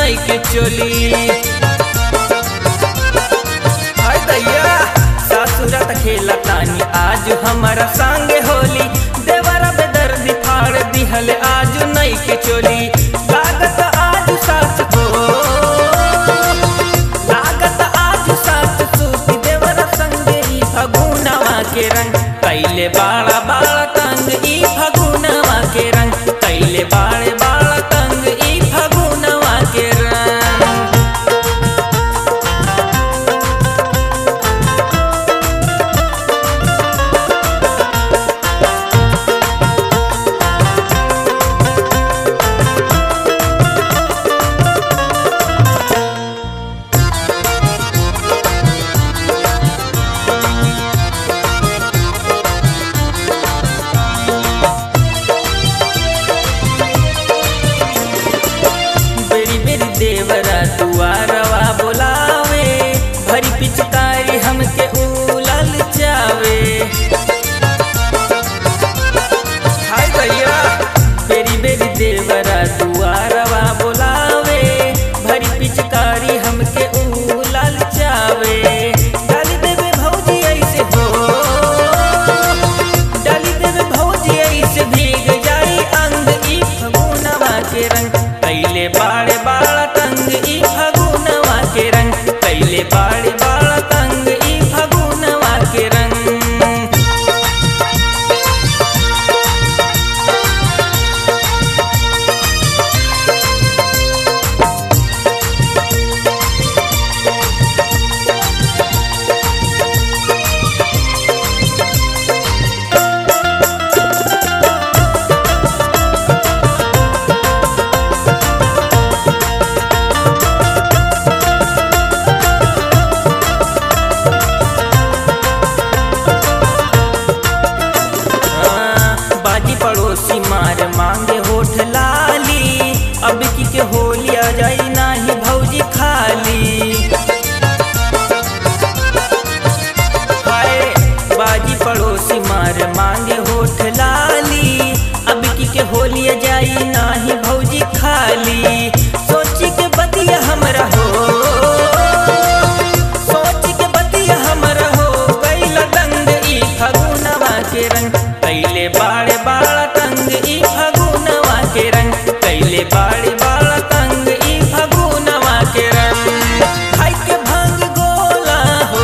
नई के चोली हाय दैया सासुरत खेला तानी आज हमारा संगे होली देवरा बेदर्दी फाड़ दिहल आज नई के चोली लागत आज सास को लागत आज सास सूती देवरा संगे ई फगुनवा के रंग कैले बाड़ा बाड़ा तंग ई फगुनवा के रंग कैले बाड़े बाड़ा तंग ई फगुनवा के रंग बेरी बेरी देवरा दुआरवा बोलावे भरी पिचकारी हमके उलल जावे हाय भैया बेरी बेरी देवरा दुआरवा बोलावे भरी पिचकारी हमके उलल जावे डाली देवे भौजी ऐसे हो डाली देवे भौजी ऐसे भीग जाई अंग ई फगुनवा के रंग कैले बाड़े बाड़ा तंग ई फगुनवा के रंग कैले बाड़े बाड़ा तंग ई फगुनवा के रंग हाँ, बाजी पड़ोसी मार मांगे होठ लाली अब की के होली आ जाई नाही भौजी खाली हाय बाजी पड़ोसी मार मांगे होठ लाली अब की के होली आ जाई नाही भौजी खाली सोची के बतिया हमरा हो सोच के बतिया हमरा हो कैला दंग ई फगुनवा के रंग कैले बाड़े बाड़ा तंग ई फगुनवा के रंग कैले बाड़े बाड़ा तंग ई फगुनवा के रंग खाई के भांग गोला हो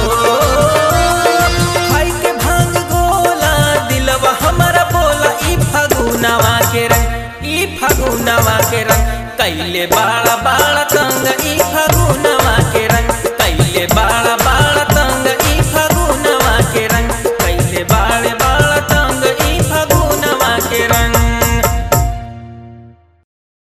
खाई के भांग गोला दिलवा हमरा बोला ई फगुनवा के रंग ई फगुनवा के रंग कैले बाड़ा बाड़ा तंग ई